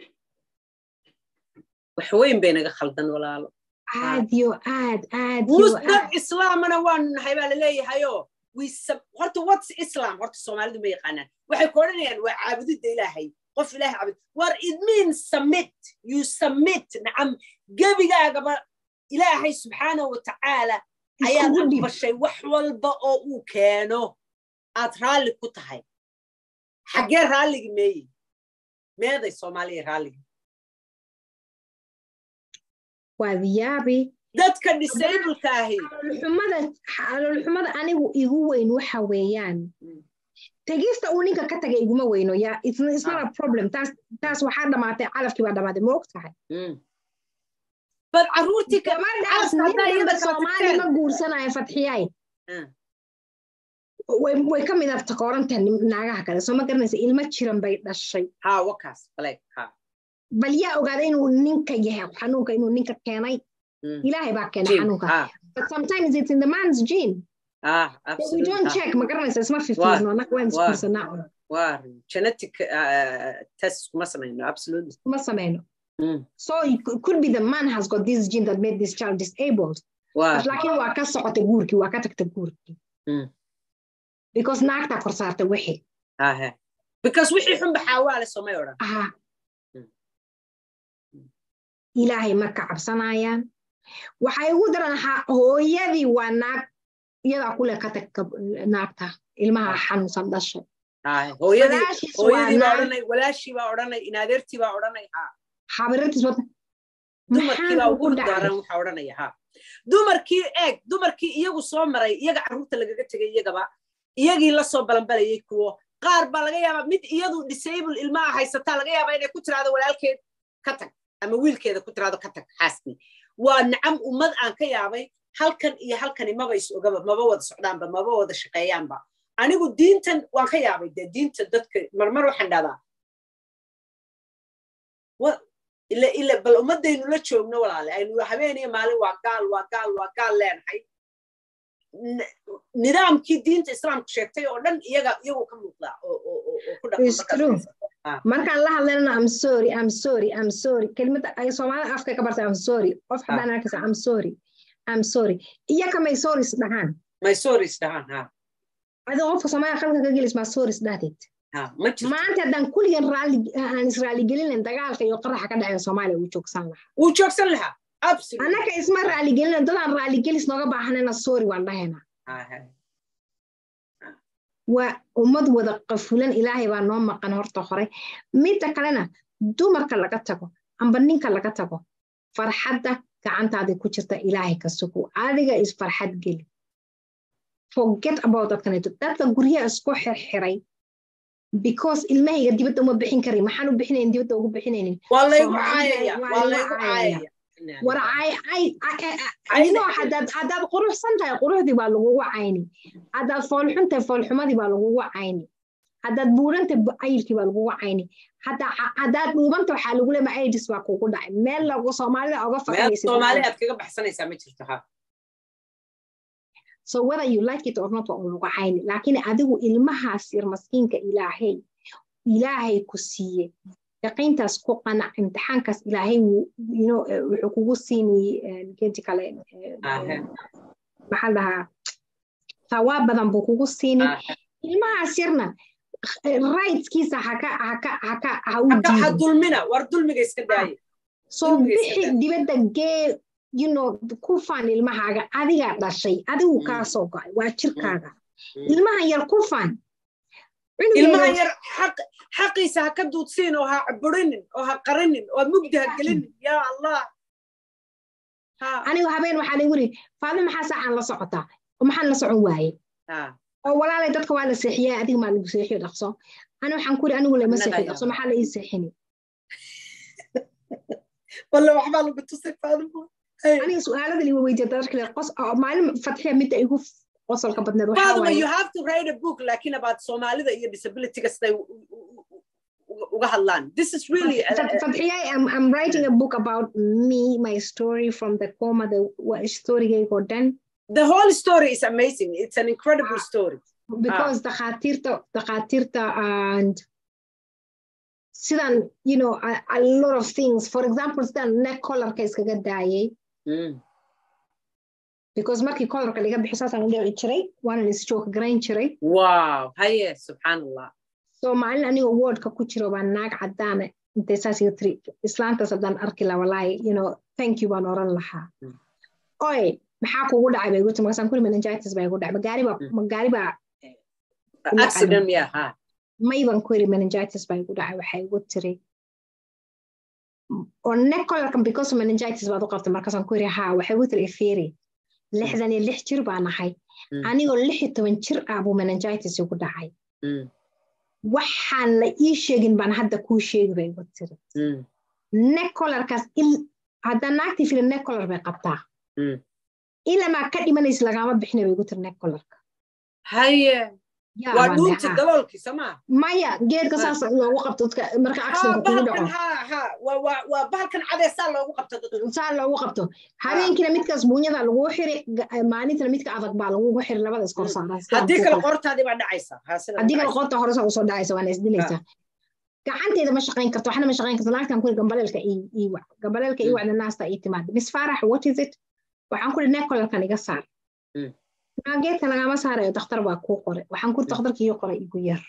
wax weyn bay naga khaldan walaalo aad yo aad aad dad islaamana waanu nahay baa laleeyahayoo horta whats islam horta soomaalidu ma yaqaanaan waxay ku odhanayaan waa caabudidda ilaahay qof ilahay caabud war it means submit you submit nacam gebigaagaba ilaahay subxaanahu wa tacaala ayaad aqbashay wax walba oo uu keeno aad raalli ku tahay xaggee raalligi meeyi meeday soomaaliya raalligi waad yaabi dadka disableka ahi xumada anigu igu weyn waxa weeyaan tegista uu ninka ka tagay iguma weyno ya it's not a problem taas taas waxaa dhamaatay calafkii baa dhamaatay ma og tahay bal caruurtii gabadhaas ninka soomaali ma guursanayo fatxiyay way ka mid abta koorantaha naagaha kale soo ma garanaysa ilmo jiran bay dhashay ha wakaas baleeg ha bal yaa ogaaday inuu ninka yahay xanuunka inuu ninka keenay ilaahay baa keenay xanuunka but sometimes it's in the man's gene ah we don't check ma garanaysa isma fifiirno annaga waan isguursanaa un waa genetic test kuma samayno absolutely kuma samayno so it could be the man has got this gene that made this child disabled but laakiin waa ka socotay guurkii waa ka tagtay guurkii because naagtaa kor saartay wixii because wixii xun baxaawaale soomay odhan aha ilaahay ma ka cabsanayaan waxay ugu daran hooyadii waa naag iyadaa kule ka tag naagta ilmaha xanuunsan dhashay walaashii baa odhanay inadeertii baa odhanay xabirartiis wata dumarkii baa ugu daaran waxa odhanaya ha dumarkii eeg dumarkii iyagu soo maray iyaga carruurta lagaga tegay iyagaba iyagii la soo balanbalayay kuwo qaar baa laga yaabaa mid iyadu disable ilmaha haysataa laga yaabaa inay ku tiraado walaalkeed ka tag ama wiilkeeda ku tiraado ka tag xaaskii waa nacam ummad aan ka yaabay halkan iyo halkani maba is ogaba maba wada socdaanba maba wada shaqeeyaanba anigu diintan waan ka yaabay dee diinta dadka marmar waxaan dhahdaa ila ila bal ummadaynu la joogno walaale aynu habeeniyo maalin waa gaal waa gaal waa gaal leenahay nidaamkii diinta islaamku sheegtay oo dhan iyaga iyagu ka muuqdaa oo ku markaan la hadlayna am sorry am sorry am sorry kelimada ay soomaalida afka ka bartay am sorry qof haddaan arkaysa am sorry am sorry iyaka may sorries dhahaan may sorries dhahaan ha adoo qofka soomaaliya qalka ka gelis maa sorries dhahdeed maanta haddaan kulligan raalli aan israaligelinayn dagaalka iyo qaraxa ka dhaceen soomaaliya wuu joogsan lahaa wuu joogsan lahaa annaka isma raaligelinayn dadaan raaligelis nooga baahanayna sorry waan dhahaynaa waa ummad wada qafulan ilaahay baa noo maqan horta hore midda kalena dumarka laga tago amba ninka laga tago farxadda gacantaadii ku jirta ilaahay ka sugo adiga is farxad geli forget about dadkaneeto dadka guryaha isku xirxiray because ilmahayga dibadda uma bixin kari maxaan u bixinayn dibadda ugu bixinaynin haddaad quruxsan tahay quruxdii baa lagugu cayni haddaad foolxun tahay foolxumadii baa lagugu cayni haddaad buuran tahay ayilkii baa lagugu cayni haddaad dhuubanta waxaa lagu leema aidis baa kugu dhacay meel lagu soomaalida oga fakaysaad kaga baxsanaysaa ma jirto ha so whether you like it or not waa lagu cayni laakiin adigu ilmahaas yar maskiinka ilaahay ilaahay ku siiye yaqiintaas ku qanac imtixaankaas ilaahay wuxuu kugu siini geedi kale maxaa dhahaa thawaab badan buu kugu siini ilmahaas yarna rightskiisa haka haka haka ha u ha dulmina war dulmiga iska daaye soo bixi dibadda gee you know ku faan ilmahaaga adigaa dhashay adigu kaa soo go'ay waa jirkaaga ilmaha yar ku faan ilmaha yar xaqiisa ha ka duudsiin oo ha burinin oo ha qarinin oo mugdi ha gelinin yaa allah anigu habeen waxaa lagu yiri faado maxaa saacaan la socotaa oo maxaan la socon waaye oo walaalay dadka waa la seexiyaa adiga maa lagu seexiyo dhaqso ani waxaan ku yiri anigu lama seexiyo dhaqso maxaa la ii seexini walla waxbaa lagu tusay faadimo aniga su-aalada liwa weydiya dadkale qos maalin fatxiya midda igu qosolka badneed faadimo you have to write a book laakiin about soomaalida iyo disabilityga siday uga hadlaan this is really fadxiya I'm, I'm writing a book about me my story from the coma the storygaygo dhan the whole story is amazing it's an incredible story because dakhaatiirta dakhaatiirta and sidan you know a, a lot of things for example sidan neck collarka iskaga daayay because markii collarka laga bixi saasaan u dhici jiray waanan isjooka garayn jiray wow haye subxaan allah so maalin anigoo wordka ku jiro baa naag caddaana intay saas iga tiri islaantaas haddaan arki la walaahi you know thank you baan oran lahaa oy maxaa kugu dhacay bay igu tiri markaasaan kuli meningitis baa igu dhacay magaari baa magaari baa accident yeah ha may baan ku yiri meningitis baa igu dhacay waxay igu tiri oo neck collarkan because of meningitis baad u qabtay markaasaan ku yiri ha waxay igu tiri ifiri lixdan iyo lix jir baan ahay anigoo lix iyo toban jir ah buu meningitis igu dhacay waxaan la ii sheegin baan hadda kuu sheegi bay igu tiri neck collarkaas haddaan naagtii fili neck collar bay qabtaa ilamaa ka dhimanaysa lagaama bixina bay igu tiri neck collarka haye waa dhuunti daloolkii somaa maya geedka saas loogu qabto marka accidentka kugu dhaco waa bahalkan cadee saa loogu qabto saa loogu qabto habeenkiina midkaas buunyada laguu xiri maalintana midka adag baa lagugu xiri labada iskor saaran haddii kale qortaadii baa dhacaysa haddii kale qorta hore saa usoo dhacaysa waana isdilaysaa gacanteeda ma shaqayn karto waxna ma shaqayn karto naagtan kuri gambaleelka ii wac gambaleelka ii wacda naasta ii timaada miss farax what is it waxaan kuri nekolarkan iga saar geedka lagama saarayo dakhtar baa kuu qoray waxaan kuri dakhtarkii ii qoray igu yar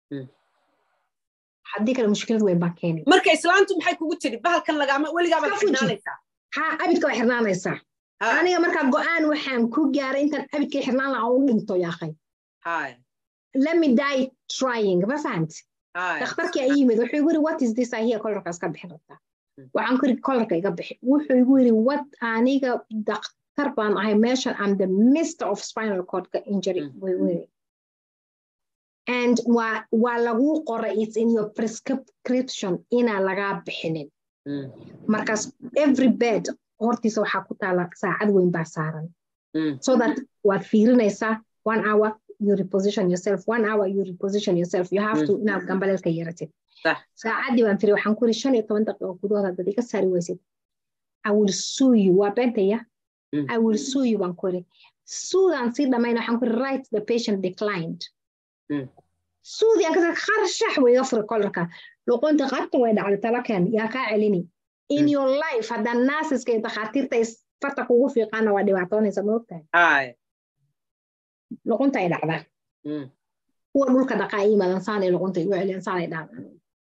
haddii kale mushkilad weyn baa keenay marka islaantu maxay kugu tiri bahalkan lagaama weligaabaa xirnaanaysaa ha abidka waa xirnaanaysaa aniga markaa go-aan waxaan ku gaaray intaan abidkay xirnaan lahaa u dhinto yaaqay lemi die trying ma fahamti dakhtarkii ay yimid wuxuu igu yiri what is this ahiya kolarkaas ka bixin rabtaa waxaan ku yiri kolarka iga bixi wuxuu igu yiri what aniga dakhtar baan ahay meeshan am the mister of spinal cordka injury wiri and waa waa laguu qoray it's in your prescription inaa lagaa bixinin markaas every bed hortiisa waxaa ku taala saacad weyn baa saaran so that waad fiirinaysaa one hour you reposition yourself one hour you reposition yourself you have to inaad gambaleelka yeeratid saacaddii baan firi waxaan kuri shan iyo toban daqiiqo gudahood haddaad iga saari weysid i will sue you waa beentaya i will sue you baan kuri suudaan sii dhamayna waxaan kuri right the patient declined suudi aan kasar qarshax way iga furi kolarka luqunta qabta way dhacday talaken yaa kaa celini in your life haddaan naasiska iyo dakhaatiirta farta kugu fiiqaana waa dhibaatoonaysa moogtahay luqunta ay dhacdaa kuwa dhulka dhaqaa imadan saanay luqunta igu celiyaan saanay dhacdaa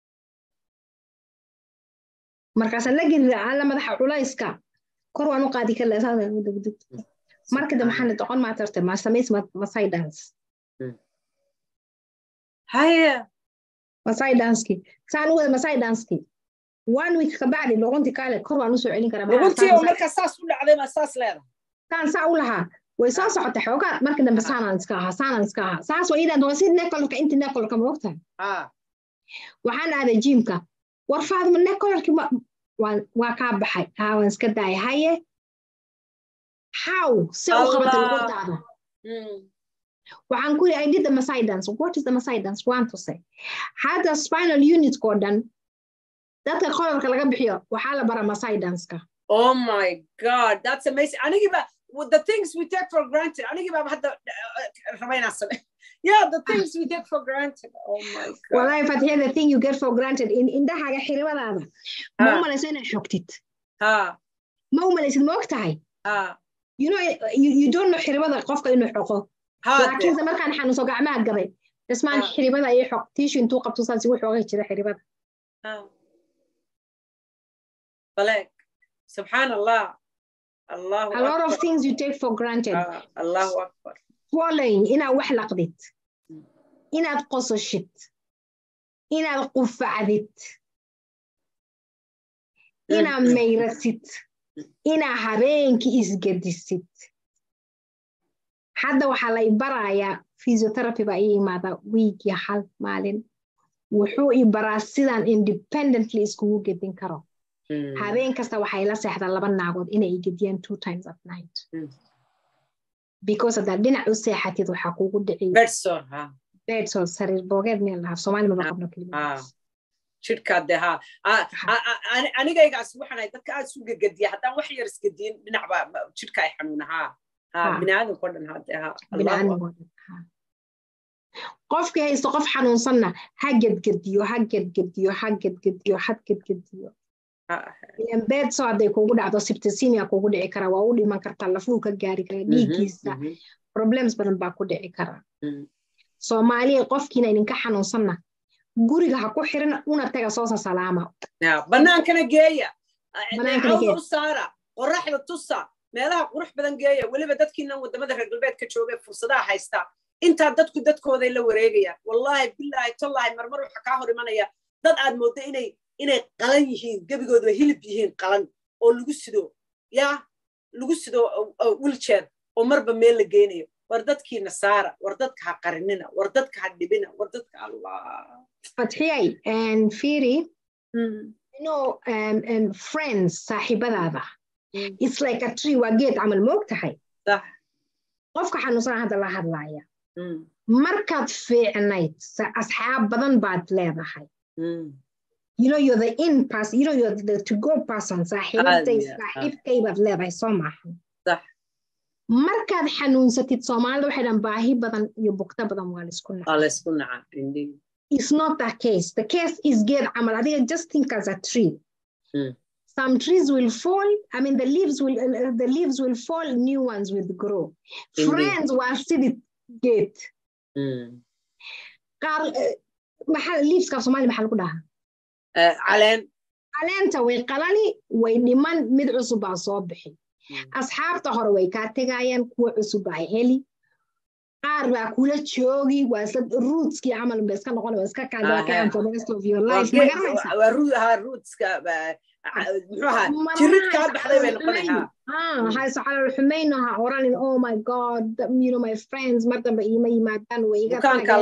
markaasaan la gerira alla madaxa culayska kor waan u qaadi karla saadagdug marka dambe waxaan doqon maa tarte ma samays masai dance haye masai danski saan u wada masai danski one week kabacdi luqunti kaale kor waan usoo celin karaa luquntii oo marka saas u dhacday ma saas leedahay saan saa u lahaa way soo socotay xoogaa marka dambe saanaan iska ahaa saanaan iska ahaa saas waa iidaan si nekolorka inti nekolorka ma ogtahay waxaan aaday jiimka war faadma nekolorki waa kaa baxay haa waan iska daaya haye how se u qabatay luquntaada waxaan ku yiri i did the masai dance what is the masai dance waan tusay hadda spinal unitko dhan dadka kolorka laga bixiyo waxaa la bara masai danceka oh my god that's amazing anigiba the things we take for granted anigiba hadda rabaynaa same yeah the things we take for granted oh my god wallahi fathiya the thing you get for granted in indhahaaga xiribadaada ma u malayso inaad xogtid ha ma u malaysid ma og tahay ha you know you, you don't know xiribada qofka inuu xoqo laakiinse markaan xanuunso gacmaha gabay dhismaan xiribada iyo xoq tiishu intuu qabto saas igu xoogay jira xiribada balek subxaan allah allahu a lot of things you take for granted allahu akbar swallowing inaad wax laqdid inaad qososhid inaad qufacdid inaad mayrasid inaad habeenkii isgedisid hadda waxaa la ibarayaa physiotherapy baa ii imaadaa wiigii hal maalin wuxuu i baraa sidaan independently iskugu gedin karo habeen kasta waxay la seexdaa laba naagood inay i gediyaan two times at night because haddaad dhinac u seexatid waxaa kugu dhici bedsor sariir boogeed meel lahaa soomaali maba qabno kelima jidhkaa dee ha anigaygaas waxaan ahay dadka aad isu gegediya haddaan wax yar isgediyin dhinac baa jidhka ay xanuuna haa ha biniaadamkao dhan ha dee ha qofkii haysto qof xanuunsanna ha gedgediyo ha gedgediyo ha gedgediyo ha gedgediyo beedso hadday kugu dhacdo sibtasinia kugu dhici kara waa u dhiman kartaa lafuu ka gaari kara dhiiggiisa problems badan baa ku dhici kara soomaaliya qofkiina idinka xanuunsanna guriga ha ku xirin una taga soosa salaama bannaankana geeya cawda u saara qoraxda tusa meelaha qurux badan geeya weliba dadkiinan wadamada reer galbeedka jooga fursadaha haysta intaa dadku dadkooday la wareegayaan wallahi bilaahi tollahi marmar waxa kaa hor imanaya dad aad mooddo inay inay qalan yihiin gebigooda hilib yihiin qalan oo lagu sido yaa lagu sido wiljeer oo marba meel la geynayo war dadkiina saara war dadka ha qarinina war dadka ha dhibina war dadka allah fatxiyay firi you know um, um, friends saaxiibadaada it's like a tree waa geed camal moog tahay qofka xanuunsana hadda la hadlaaya markaad fiicnayd asxaab badan baad leedahay you know you're the in person you know you're the to go person saaxiibtay saaxiibkay baad leedahay soo maahan markaad xanuunsatid soomaalida waxay dhan baahi badan iyo bugta badan waa laisku naca It's not the case. The case is geed camal. adiga just think as a tree. Mm. Some trees will fall. I mean, the leaves will uh, the leaves will fall. New ones will grow. Indeed. Friends will see the gate. Qaar maxaa leaveska Soomaali maxaa lagu dhahaa? Caleen. Caleenta way qalali way dhiman mid cusub baa soo bixi. Asxaabta hore way kaa tegayaan kuwa cusub baa heli. qaar baa kula joogi waa isla rootskii camal ba iska noqon iska kaadaan for the rest of your life hayso xalal xumayno ha oranin oh my god you know my friends mar dambe iima yimaadaan way iga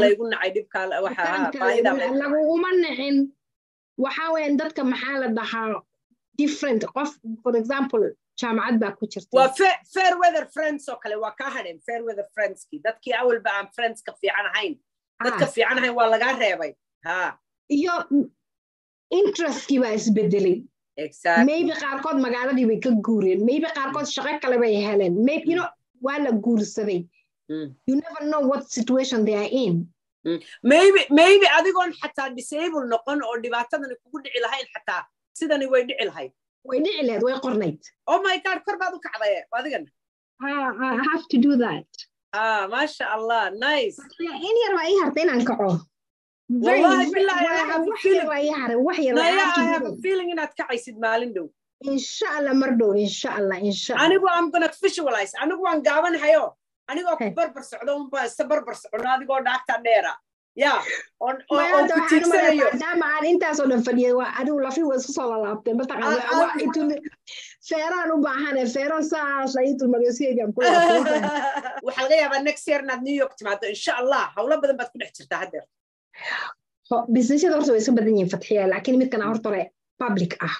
laguguma nicin waxaa weyan dadka maxaa la dhahaa different qof for example jaamacad baa ku jirta waa fair weather friends oo kale waa kaa hadheen fair weather friendskii dadkii awalba aan friendska fiican ahayn dadka fiican ahayn waa lagaa reebay ha iyo interestkii baa isbedelay maybe qaarkood magaaladii bay ka guureen maybe qaarkood shaqo kale bay heleen maybe you know waa la guursaday you never know what situation they are in maybe maybe adigoon xataa disable noqon oo dhibaatadani kugu dhici lahayn xataa sidani way dhici lahayd way dhici lahayd way qornayd oh my god kor baad u kacday adigan I have to do that ah masha allah nice in yar baa ii harta inaan kaco wallahi billahi I have a feeling baa ii haray wax yar Naya, I have a feeling inaad kacaysid maalin dhow insha allah mar dhow insha allah insha allah anigu I'm gonna visualize anigu waan gaabanahayo anigoo ku barbar socdo unbaa isa barbar socno adigoo dhaagta dheera ya maadaama aan intaasoo dhan fadhiyay waa adigu lafi waa isku soo lalaabtay mataqaana feeraan u baahane feero saas ay tulmariyosigeegaan ku waxaa laga yaabaa next year inaad new york timaado insha allah howlo badan baad ku dhex jirtaa haddeer businessyada horta way iska badan yihiin fatxiya laakiin midkan horta hore public ah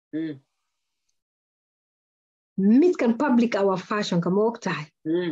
midkan public ah waa fashionka ma og tahay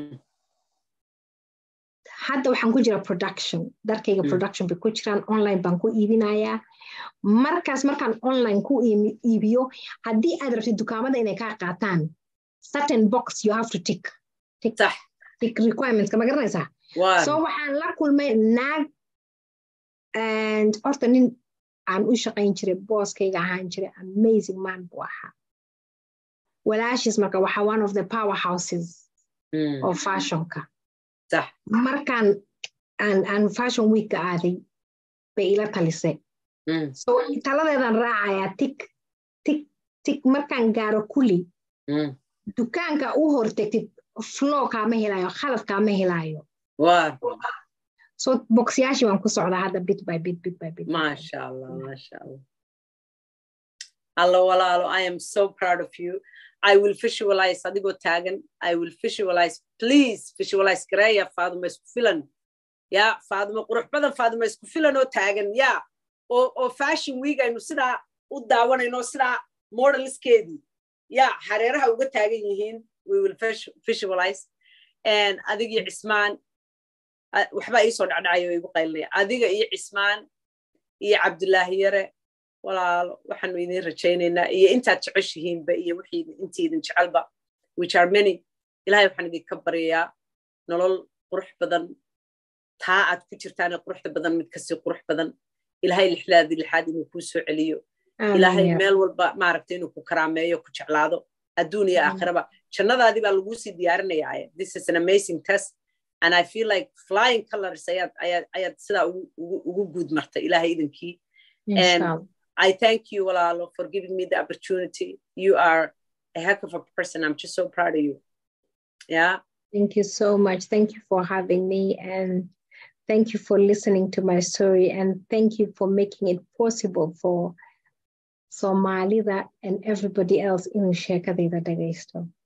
hadda waxaan ku jira production darkayga production bay ku jiraan online baan ku iibinayaa markaas markaan online ku iibiyo haddii aad rabtid dukaamada inay kaa qaataan certain box you have to tick tick tick requirementska ma garanaysaa so waxaan la kulmay naag and horta nin aan u shaqayn jiray booskayga ahaan jiray amazing man buu ahaa walaashiis marka waxaa one of the power houses of fashionka markaan aan aan fashion weekka aaday bay ila talisay so taladeedan raacayaa tik tik tik markaan gaaro kulli dukaanka u hortegtid flow kaama helaayo khalad kaama helaayo so boxyaashii waan ku socdaa hadda bit by bit bit by bit masha allah masha allah allo walaalo i am so proud of you I will visualize adigoo taagan I will visualize please visualize gareeya faaduma isku filan ya faaduma qurux badan faaduma isku filan oo taagan ya oo oo fashion week aynu sidaa u daawanayno sidaa modeliskeedii ya hareeraha uga taagan yihiin we will visualize and adiga iyo cismaan waxbaa iisoo dhacdhacayo igu qaylinaya adiga iyo cismaan iyo cabdulaahi yare walaalo waxaanu idin rajaynaynaa iyo intaad jeceshihiinba iyo wixii intii idin jecelba which are many ilahay waxaan idinka baryayaa nolol qurux badan taa aad ku jirtaane quruxda badan mid kasii qurux badan ilahay lixdaadii lixaad inuu kuu soo celiyo ilaahay meel walba maaragta inuu ku karaameeyo ku jeclaado adduun iyo aakhiraba jannadaadii baa laguu sii diyaarinayaa this is an amazing test and i feel like flying colors ayaad ayaad ayaad sidaa ugu guud martay ilaahay idinkii and i thank you walaalo for giving me the opportunity you are a heck of a person i'm just so proud of you yeah thank you so much thank you for having me and thank you for listening to my story and thank you for making it possible for Somalida and everybody else inuu sheekadayda dhagaysto